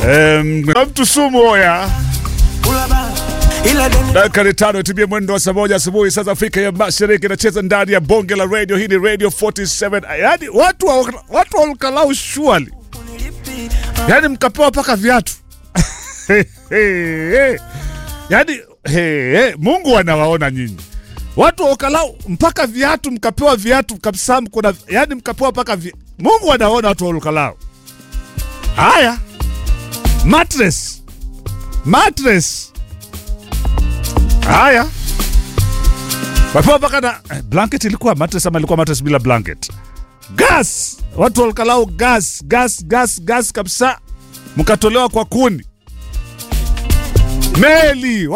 Um, mtu sumu oya dakika ni tano itimie mwendo wa saa moja asubuhi saa za Afrika ya Mashariki, inacheza ndani ya bonge la radio. Hii ni Radio 47. Yani watu wa, watu wa Olkalau shwali, yani mkapewa mpaka viatu yani he, he, Mungu anawaona nyinyi watu wa Olkalau, mpaka viatu mkapewa viatu kabisa, kuna yani mkapewa mpaka vi... Mungu anaona watu wa Olkalau. Haya, mattress mattress Haya, wapewa mpaka na eh, blanket. Ilikuwa mattress ama ilikuwa mattress bila blanket? Gas, watu walikalau gas, gas, gas, gas kabisa, mkatolewa kwa kuni. Meli